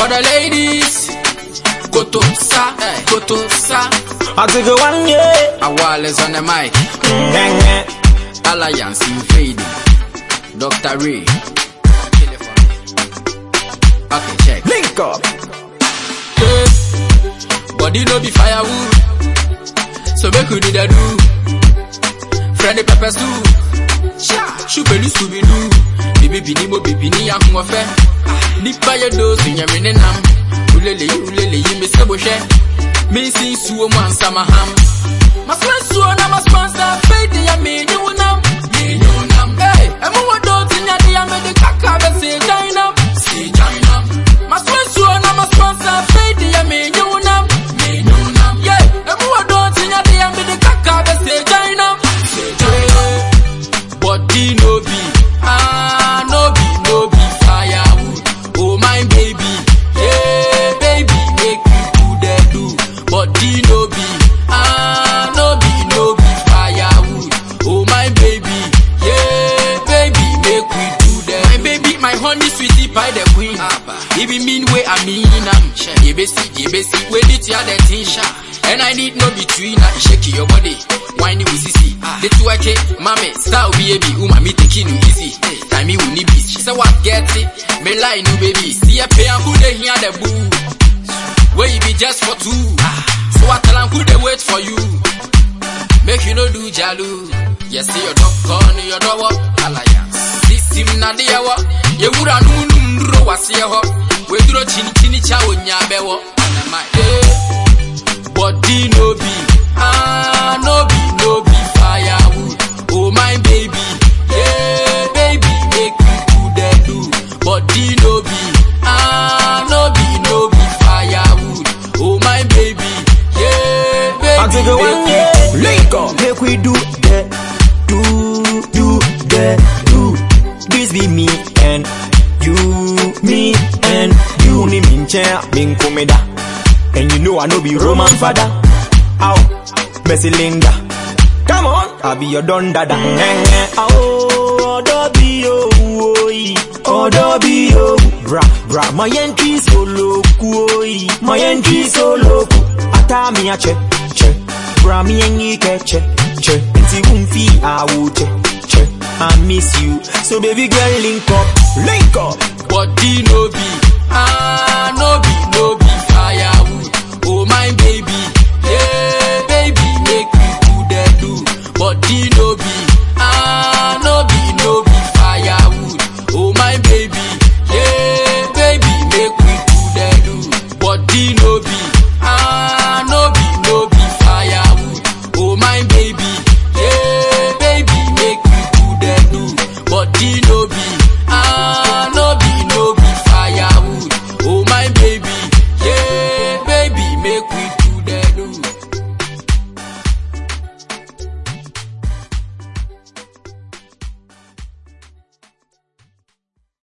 For the ladies, Koto Sa, Koto Sa. I take a one yeah. Awales on the mic, Gang, Alliance invading. Dr. Ray. Okay, check. link up. Yeah. Body no be firewood. So make we do the do. Freddy Pepper Stew. Shupelu Scooby Doo. Bibi bini mo bibi ni ya huwa fe. Nipa ye do so nyame ne nam. Ulele yi ulele yi me sebo hwe. Me sin suo mo ansa maham. Masma suo na masponsa fade ya me nyu nam. Me nyu nam. Hey, emu wo do tinya dia me de kaka be se jainam. Se jainam. Masma suo na masponsa fade ya me nyu nam. Me nyu nam. Yeah, emu wo do tinya dia me de kaka be se jainam. Se jainam. Body no be, ah no be, no be firewood. Oh my baby, yeah baby, make you do the do. Body no be, ah no be, no be firewood. Oh my baby, yeah baby, make we do the. My baby, my honey sweetie pie the queen. If you mean way I mean I'm You be see, you be see, wait it ya the thing sha. And I need no between, I shake your body. Whiny with sissy. The two I mommy, style baby, uma me taking you easy. Time me will need be. She said what get it? Me lie no baby. See a pay and who they hear the boo. Where you be just for two. So I tell them who they wait for you. Make you no do jalu. Yes, see your dog on your door. Alliance. This him na the hour. Ye wura no nundro wase ho. We duro chini chini cha onya bewo. Na my body no be. Ah, no be, no be firewood. Oh my baby. Yeah, baby, make you do the do. Body no be. Ah, no be, no be firewood. Oh my baby. Yeah, baby. I take a one make you yeah. do the Link up. Make we do that, do, do that, do. This be me and you, me and you. Ni min chair, min komeda. And you know I know be Roman father. Ow, Messi Linda. Come on, I be your don dada. Eh, eh, oh, Odobi yo, oi, Odobi yo. Bra, bra, my entry solo, oi, my entry solo. Ata mi a che, che. Bra mi enyi ke che, che. Inti umfi a wo che, che. I miss you, so baby girl link up, link up. body no be. Ah,